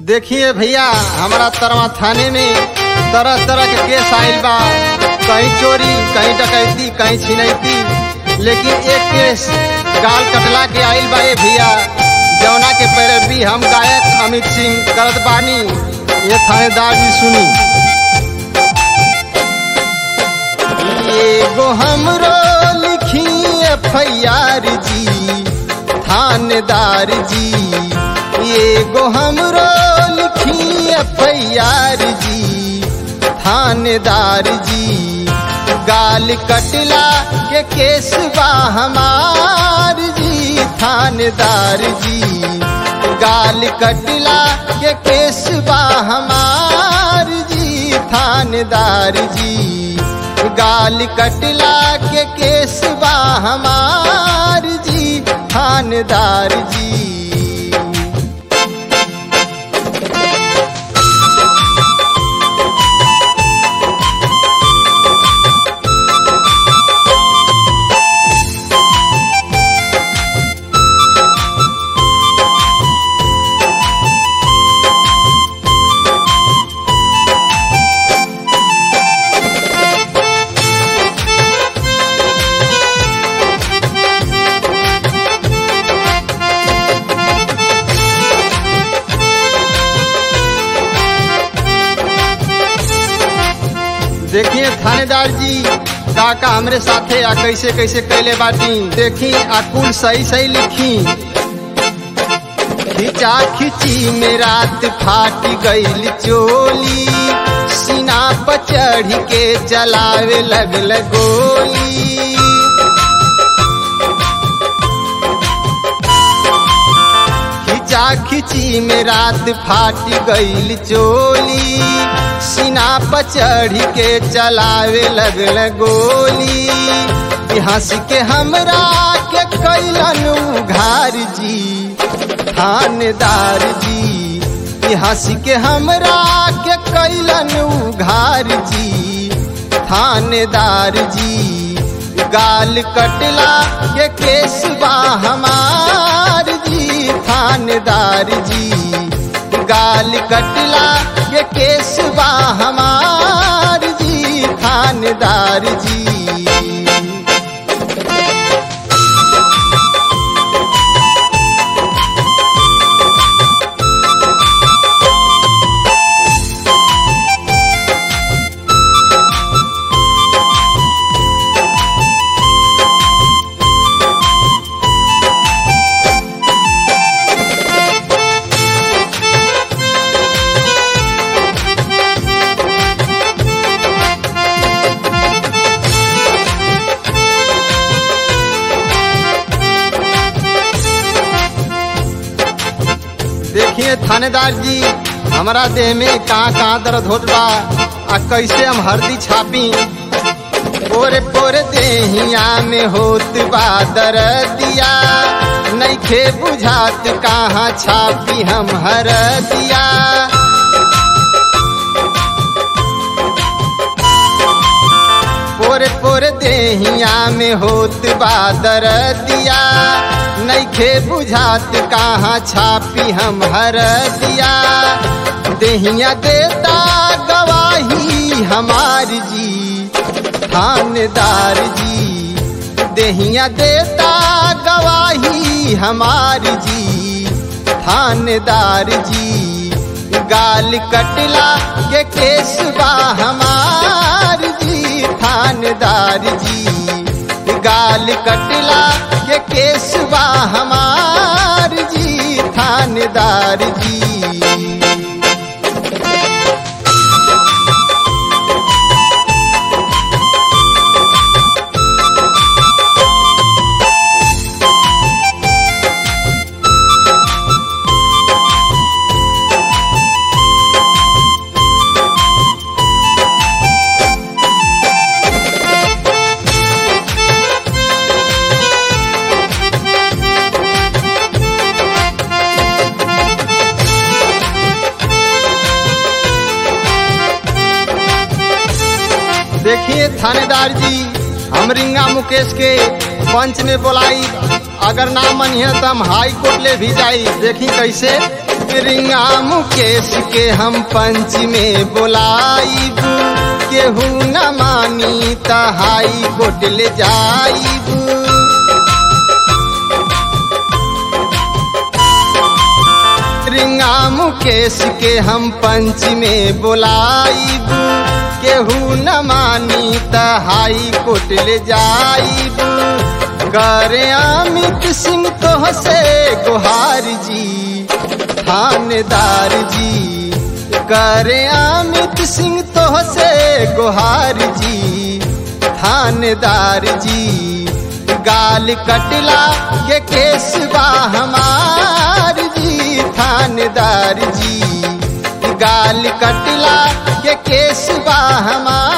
देखिए भैया हमारा तरवा थाने में तरह तरह के केस आयल बा कहीं चोरी कहीं डकैती कहीं छिनैती लेकिन एक केस गाल कटला के आयल बा ए भैया जौना के पैरवी हम गायक अमित सिंह करत बानी ये थानेदार जी सुनी एगो हमरो लिखी एफ जी थानेदार जी एगो हमरो लिखी एफ जी थानेदार जी गाल कटला के केस बा हमार जी थानेदार जी गाल कटला के केस बा हमार जी थानेदार जी गाल कटला के केस बा हमार जी थानेदार जी देखिए थानेदार जी का का हमरे साथे आ कैसे कैसे कैले बाटी देखी आ कुल सही सही लिखी खिंचा खिची में रात फाट गईल चोली सीना पर चढ़ के चलावे लगल गोली खिंचा खिची में रात फाट गईल चोली सीना पर चढ़ के चलावे लगल गोली हंस के हमरा के कैलन उघार जी थानेदार जी हंस के हमरा के कैलन उघार जी थानेदार जी गाल कटला के केस बा हमार जी थानेदार जी गाल कटला के केस बा हमार जी थानेदार जी देखिए थानेदार जी हमारा देह में कहाँ कहाँ दर्द होत बा आ कैसे हम हरदी छापी पोरे पोरे देहिया में होत बा दर्दिया नैखे बुझात कहाँ छापी हम हरदिया पोरे पोरे देहिया में होत बा दर्दिया नैखे बुझात कहाँ छापी हम हर दिया देहिया देता गवाही हमार जी थानेदार जी देहिया देता गवाही हमार जी थानेदार जी गाल कटला के केस बा हमार जी थानेदार जी गाल कटला के केस बा हमार जी थानेदार जी देखिए थानेदार जी हम रिंगा मुकेश के पंच में बोलाई अगर ना मनिए तो हम हाई कोर्ट ले भी जाई देखी कैसे रिंगा मुकेश के हम पंच में बोलाइब केहू न मानी त हाई कोर्ट ले जाइब रिंगा मुकेश के हम पंच में बोलाइब केहू न मानी त हाई कोर्ट ले जाइब करे अमित सिंह तो से गुहार जी थानेदार जी करे अमित सिंह तो से गुहार जी थानेदार जी गाल कटला के केस बा हमार जी थानेदार जी गाल कटला के केस बा हमार